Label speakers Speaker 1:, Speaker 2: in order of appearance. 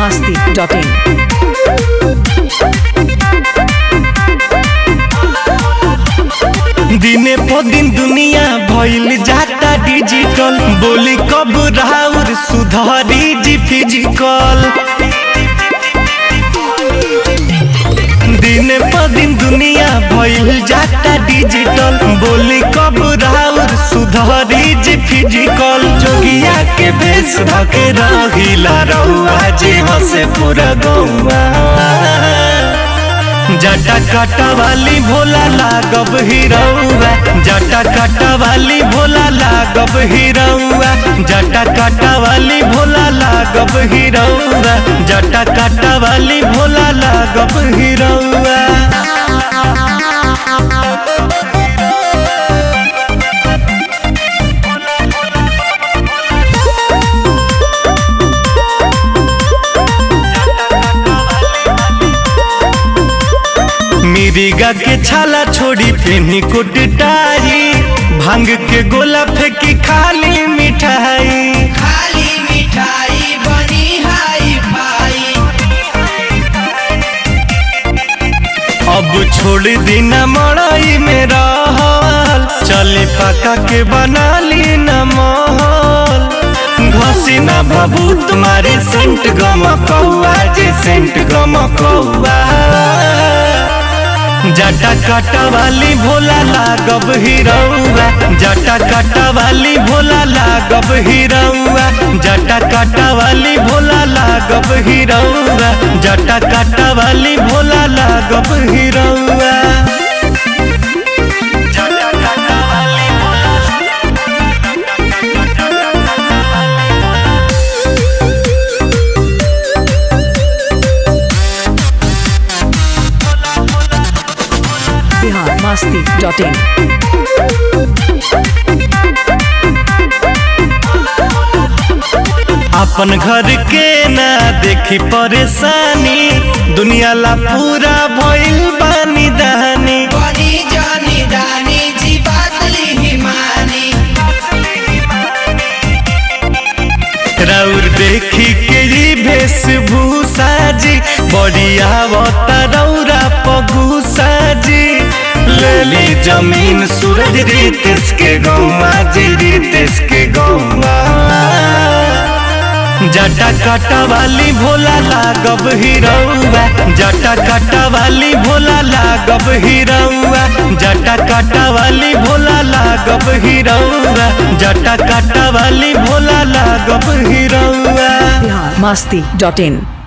Speaker 1: masti.in.
Speaker 2: दिने प दिन दुनिया भइल जाता डिजिटल बोली कब राउर सुधारी जी फिजिकल दिने प दिन दुनिया भइल जाता डिजिटल बोली कब राउर सुधारी जी फिजिकल जोगिया के भेष धके रहिला रहुआ जी हसे पूरा गौआ जटा काटा वाली भोला लागब हिरौआ जटा काटा वाली भोला लागब हिरौआ जटा काटा वाली भोला लागब हिरौआ जटा काटा वाली भोला लागब हिरौआ मिरिगा के छाला छोड़ी पेनी कुटटाई भांग के गोला फेंकी खाली मिठाई
Speaker 3: खाली मिठाई बनी हाई फाई
Speaker 2: अब छोड़ देना मड़ई में रहल चले पका के बना ली न महल घसी ना बाबू तुम्हारे सेंट गम कौआ जे सेंट गम कौआ जटा काटा वाली भोला लागब हिरौआ जटा काटा वाली भोला लागब हिरौआ जटा काटा वाली भोला लागब हिरौआ जटा काटा वाली भोला लागब हिरौआ जटा काटा वाली
Speaker 1: Bihar masti.in.
Speaker 2: अपन घर के ना देखी परेशानी दुनिया ला पूरा भइल बानी दहानी
Speaker 3: बनी जानी दानी जी बातली हिमानी
Speaker 2: राउर देखी के ई वेशभूषा जी बड़ी आवता रौरा पगुसा जी लेली जमीन सूरज रितेश के गौमा जी रितेश के गौमा जटा काटा वाली भोला लागब हिरौआ जटा काटा वाली भोला लागब हिरौआ जटा काटा वाली भोला लागब हिरौआ जटा काटा वाली भोला लागब हिरौआ
Speaker 1: Bihar masti.in.